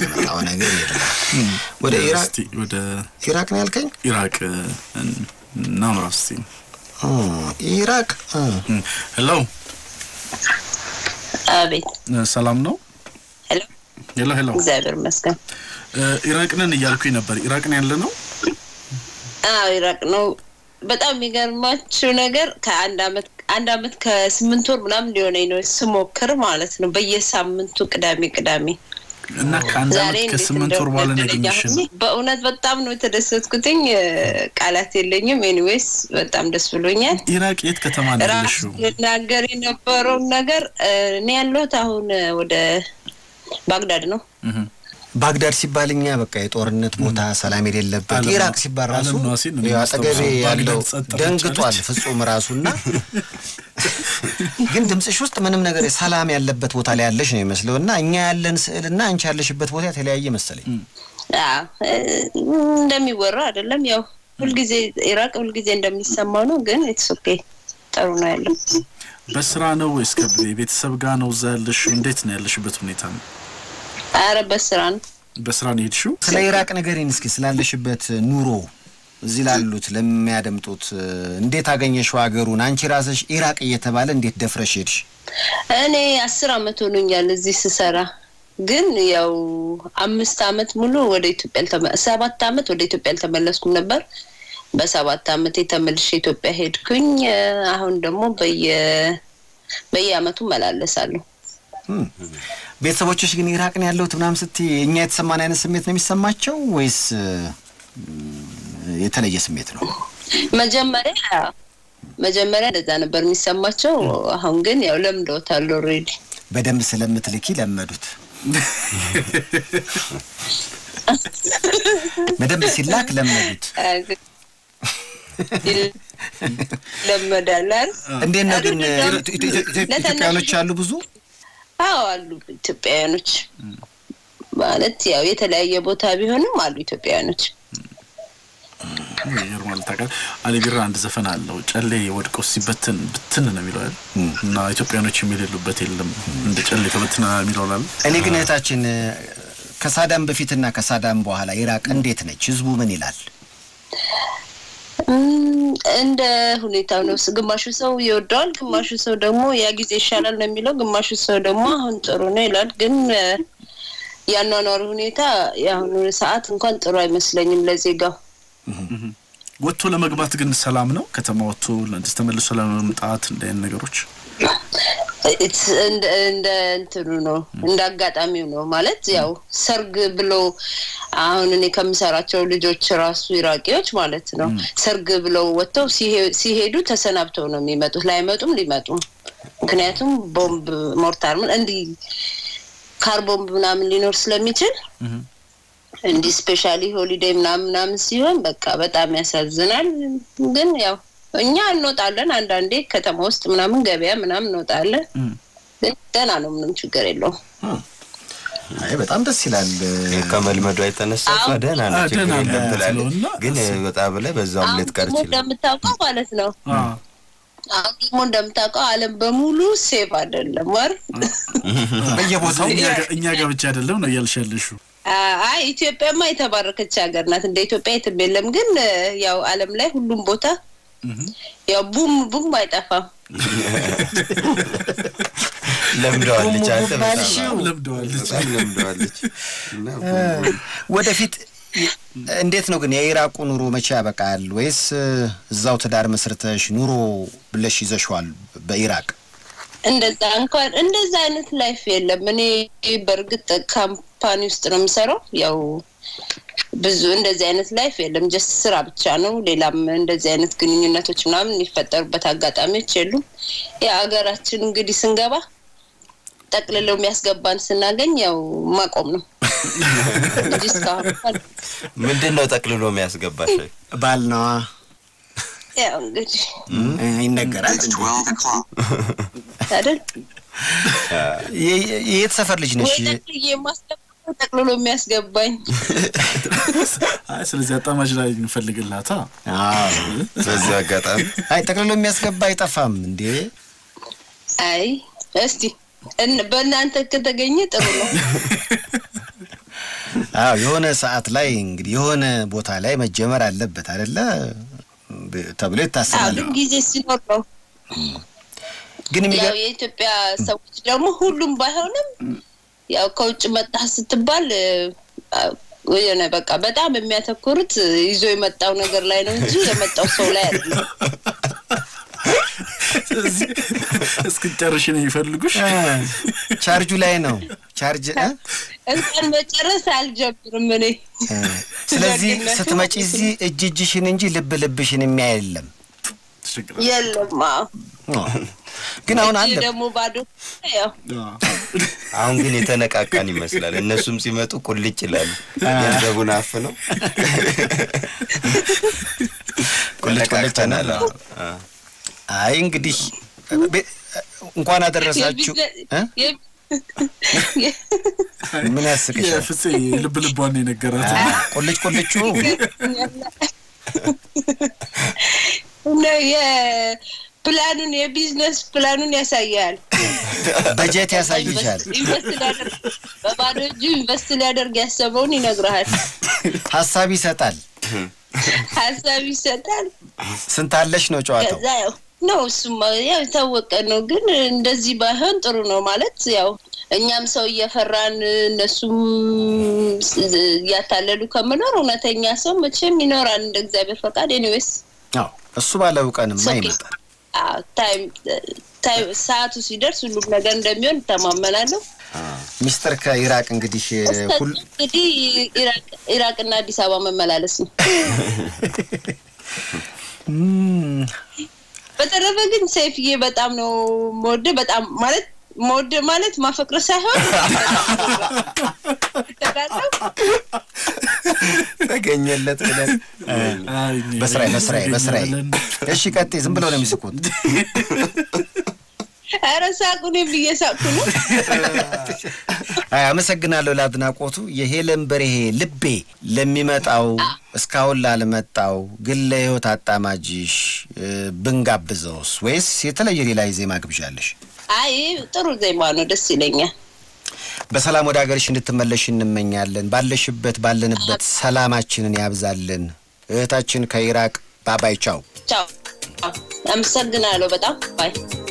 ያመጣው ነገር የለም። ወደ ኢራቅ እስቲ ወደ ኢራቅ ነው ያልከኝ? ኢራቅ እናምራ እስቲ። ኦ፣ ኢራቅ እ፣ ሄሎ አቤት ሰላም ነው? ሄሎ፣ ሄሎ ሄሎ እግዚአብሔር ይመስገን። ኢራቅንን እያልኩኝ ነበር። ኢራቅን ያለ ነው? አዎ ኢራቅ ነው። በጣም የሚገርማችሁ ነገር ከአንድ አመት አንድ አመት ከስምንት ወር ምናምን ሊሆነኝ ነው ስሞክር ማለት ነው በየሳምንቱ ቅዳሜ ቅዳሜ እና ከአንድ ዛሬ አመት እንዴት ከስምንት ወር በኋላ ነው እንደወደደኝ ያገኘሽን። አሁን በእውነት በጣም ነው የተደሰትኩትኝ። እ፣ ቃላት የለኝም። ኤኒዌይስ በጣም ደስ ብሎኛል። ኢራቅ የት ከተማ ነው ራሱ ያለሽው? ልናገር የነበረውን ነገር እ፣ እኔ ያለሁት አሁን እ፣ ወደ ባግዳድ ነው። እህ። ባግዳድ ሲባል እኛ በቃ የጦርነት ቦታ ሰላም የሌለበት ዓለም- ኢራቅ ሲባል ራሱ ዓለም ነው ሲል ነው ያው አጠገቤ የሚያስታውሰው። ያለው ባግዳድ ጸጥ ደንግጧል ረጭ አለች። ፍጹም ራሱና ግን ድምፅሽ ውስጥ ምንም ነገር ሰላም ያለበት ቦታ ላይ ያለሽ ነው የሚመስለው እና እኛ ያለን ስዕል እና አንቺ ያለሽበት ቦታ የተለያየ መሰለኝ። አዎ እ፣ እንደሚወራ አይደለም። ያው ሁልጊዜ ኢራቅ ሁልጊዜ እንደሚሰማው ነው። ግን ኢትስ ኦኬ ጥሩ ነው ያለው። በስራ ነው ወይስ ከቤተሰብ ጋር ነው እዛ ያለሽው? እንዴት ነው ያለሽበት ሁኔታ ነው? አረ በስራ ነው። በስራ ነው የሄድሽው? ስለ ኢራቅ ንገሪን እስኪ ስላለሽበት ኑሮ እዚህ ላሉት ለሚያደምጡት እ፣ እንዴት አገኘሽው ሀገሩን? አንቺ ራስሽ ኢራቅ እየተባለ እንዴት ደፍረሽ ሄድሽ? እኔ አስር አመት ሆኖኛል እዚህ ስሰራ። ግን ያው አምስት አመት ሙሉ ወደ ኢትዮጵያ አልተመ- ሰባት አመት ወደ ኢትዮጵያ አልተመለስኩም ነበር። በሰባት አመት የተመልሼ ኢትዮጵያ ሄድኩኝ። እ፣ አሁን ደግሞ በየ በየአመቱ መላለሳለሁ። እም። ቤተሰቦችሽ ግን ኢራቅ ነው ያለሁት ምናምን ስትይ እኛ የተሰማን አይነት ስሜት ነው የሚሰማቸው ወይስ እ፣ የተለየ ስሜት ነው? መጀመሪያ መጀመሪያ እንደዛ ነበር የሚሰማቸው። አሁን ግን ያው ለምደውታል ኦልሬዲ። በደንብ ስለምትልኪ ለመዱት። በደንብ ሲላክ ለመዱት። ይለመዳል አይደል? እንዴት ነው ግን አይደል? ኢትዮ- ኢትዮ- ኢትዮ- ለተነሱ- ኢትዮጵያውያኖች አሉ ብዙ አዎ አሉ ኢትዮጵያውያኖች ማለት ያው የተለያየ ቦታ ቢሆንም አሉ ኢትዮጵያውያኖች። ይገርማል። ታውቃለህ አሊ ቢራ አንድ ዘፈን አለው ጨሌ ወድቆ ሲበትን ብትን ነው የሚለው አይደል? እና ኢትዮጵያኖች የሚሌሉበት የለም እንደ ጨሌ ተበትና የሚለው አለ። እኔ ግን እህታችን እ፣ ከሳዳም በፊትና ከሳዳም በኋላ ኢራቅ እንዴት ነች? ህዝቡ ምን ይላል? እም፣ እንደ ሁኔታው ነው። ግማሹ ሰው ይወደዋል፣ ግማሹ ሰው ደግሞ ያ ጊዜ ይሻላል ነው የሚለው፣ ግማሹ ሰው ደግሞ አሁን ጥሩ ነው ይላል። ግን እ፣ የአኗኗሩ ሁኔታ የአሁኑ ሰዓት እንኳን ጥሩ አይመስለኝም ለዜጋው። ወጥቶ ለመግባት ግን ሰላም ነው። ከተማ ወጥቶ ለእንደዚህ ተመልሶ ለመምጣት እንደ አይነት ነገሮች It's እንደ እንደ እንትኑ ነው እንደ አጋጣሚው ነው ማለት ያው ሰርግ ብሎ አሁን እኔ ከምሰራቸው ልጆች ራሱ ኢራቂዎች ማለት ነው ሰርግ ብለው ወጥተው ሲሄ- ሲሄዱ ተሰናብተው ነው የሚመጡት። ላይመጡም ሊመጡም ምክንያቱም ቦምብ ሞርታር ምን እንዲህ ካር ቦምብ ምናምን ሊኖር ስለሚችል እንዲህ ስፔሻሊ ሆሊዴይ ምናምን ምናምን ሲሆን በቃ በጣም ያሳዝናል። ግን ያው እኛ እንወጣለን አንዳንዴ ከተማ ውስጥ ምናምን ገበያ ምናምን እንወጣለን። ግን ደህና ነው፣ ምንም ችግር የለውም። አይ በጣም ደስ ይላል። ከመልመዷ የተነሳ እሷ አዎ። ደህና አዎ፣ ነው ችግር ደህና የለም ነው ትላለች። ስለሆነ ግን እሱ- ወጣ ብለህ በዛውም አሁን ልትቀር ደግሞ ይችላል። እንደምታውቀው ማለት ነው አዎ። አሁን ደግሞ እንደምታውቀው ዓለም በሙሉ ሴቭ አይደለም ወር በየቦታው እኛ ጋ- እኛ ጋር ብቻ አይደለም ነው እያልሽ ያለሽው። አይ ኢትዮጵያማ የተባረከች ሀገር ናት። እንደ ኢትዮጵያ የትም የለም። ግን እ፣ ያው ዓለም ላይ ሁሉም ቦታ ያው ቡም ቡም አይጠፋም። ለምደዋለች። አንተ በጣም ባልሽው ለምደዋለች። በጣም ለምደዋለች። እና ወደፊት እንዴት ነው ግን የኢራቁ ኑሮ መቼ ያበቃል? ወይስ እ፣ እዛው ትዳር መስርተሽ ኑሮ ብለሽ ይዘሽዋል በኢራቅ? እንደዛ እንኳን እንደዛ አይነት ላይፍ የለም። እኔ በእርግጥ ካምፓኒ ውስጥ ነው የምሰራው። ያው ብዙ እንደዚህ አይነት ላይፍ የለም። ጀስት ስራ ብቻ ነው። ሌላም እንደዚህ አይነት ግንኙነቶች ምናምን የሚፈጠሩበት አጋጣሚዎች የሉም። የሀገራችን እንግዲህ ስንገባ ጠቅልለው የሚያስገባን ስናገኝ ያው ማቆም ነው እንጂ እስካሁን እንኳን ምንድን ነው ጠቅልሎ የሚያስገባሽ? ባል ነዋ ያው እንግዲህ እ፣ ይነገራል። አይደል የ- የ- የት ሰፈር ልጅ ነሽ? ወይ ጠቅልዬ የማስገባው ጠቅልሎ የሚያስገባኝ አይ ስለዚህ አጣማጅ ላይ እንፈልግላታ። አዎ። በዚህ አጋጣሚ አይ ጠቅልሎ የሚያስገባ አይጠፋም እንዴ? አይ እስቲ እን- በእናንተ ከተገኘ ጥሩ ነው። አዎ የሆነ ሰዓት ላይ እንግዲህ የሆነ ቦታ ላይ መጀመር አለበት አይደለ ተብሎ አዎ፣ ይታሰባል። ግን ጊዜ ሲኖር ነው። ግን ያው የሚገ- የኢትዮጵያ ሰዎች ደግሞ ሁሉም ባይሆንም ያው ከውጭ መጣህ ስትባል አ፣ የሆነ በቃ በጣም የሚያተኩሩት ይዞ የመጣው ነገር ላይ ነው እንጂ የመጣው ሰው ላይ አይደለም። ስለዚህ እስክጨርሽ ነው የሚፈልጉሽ። እ፣ ቻርጁ ላይ ነው ቻርጅ እ? እንኳን መጨረስ አልጀምርም እኔ። እ፣ ስለዚህ ደግነቱ ስትመጪ እዚህ እጅ እጅሽን እንጂ ልብ ልብሽን የሚያይ የለም። ችግር የለም አዎ። እ፣ ግን አሁን እጅ አለ ደግሞ ባዶ ያው አሁን ግን የተነቃቃን ይመስላል። እነሱም ሲመጡ ቁልጭ ይላሉ። ገንዘቡን አፍ ነው ቁልጭ ቁልጭ ተነቃቅተናል። ነው። አዎ። አይ እንግዲህ ቤ- እንኳን አደረሳችሁ እ? የ- ምን ያስቅሻል? የፍፄ ልብ ልቧን የነገራት ቁልጭ ቁልጩ እና የፕላኑን የቢዝነስ ፕላኑን ያሳያል። በጀት ያሳይሻል። ኢንቨስት ሊያደርግ በባዶ እጁ ኢንቨስት ሊያደርግ ያሰበውን ይነግርሃል። ሀሳብ ይሰጣል። ሀሳብ ይሰጣል። ስንት አለሽ ነው ጨዋታው። ከዛ ያው ነው እሱማ ያው የታወቀ ነው። ግን እንደዚህ ባይሆን ጥሩ ነው ማለት ያው እኛም ሰው እየፈራን እነሱም እያታለሉ ከምኖር እውነተኛ ሰው መቼም ይኖራል እንደ እግዚአብሔር ፈቃድ። ኤኒዌይስ አዎ እሱ ባለው ቀንማ ኦኬ። ይመጣል። ታይም ታይም ሰዓቱ ሲደርስ ሁሉም ነገር እንደሚሆን እተማመናለሁ። ሚስጥር ከኢራቅ እንግዲህ እስከዛ ሁል እንግዲህ ኢራቅ- ኢራቅና አዲስ አበባ መመላለስ ነው። እም፣ በተረፈ ግን ሰይፍዬ በጣም ነው መወደ በጣም ማለት መወደ ማለት ማፈቅር ሳይሆን ተጋለው ተገኘለት ብለን በስራዬ በስራዬ በስራዬ እሺ ቀጤ ዝም ብለው ነው የሚስቁት። ኧረ ሳቁን ብዬ ሳቁ ነው። አይ አመሰግናለሁ ለአድናቆቱ። የሄለን በርሄ ልቤ ለሚመጣው እስካሁን ላልመጣው ግን ለህይወት አጣማጅሽ እ፣ ብንጋብዘውስ ወይስ የተለየ ሌላ የዜማ ግብዣለሽ? አይ ጥሩ ዜማ ነው፣ ደስ ይለኛል። በሰላም ወደ ሀገርሽ እንድትመለሽ እንመኛለን። ባለሽበት ባለንበት ሰላማችንን ያብዛልን። እህታችን ከኢራቅ ባባይ ቻው። ቻው፣ አመሰግናለሁ በጣም ባይ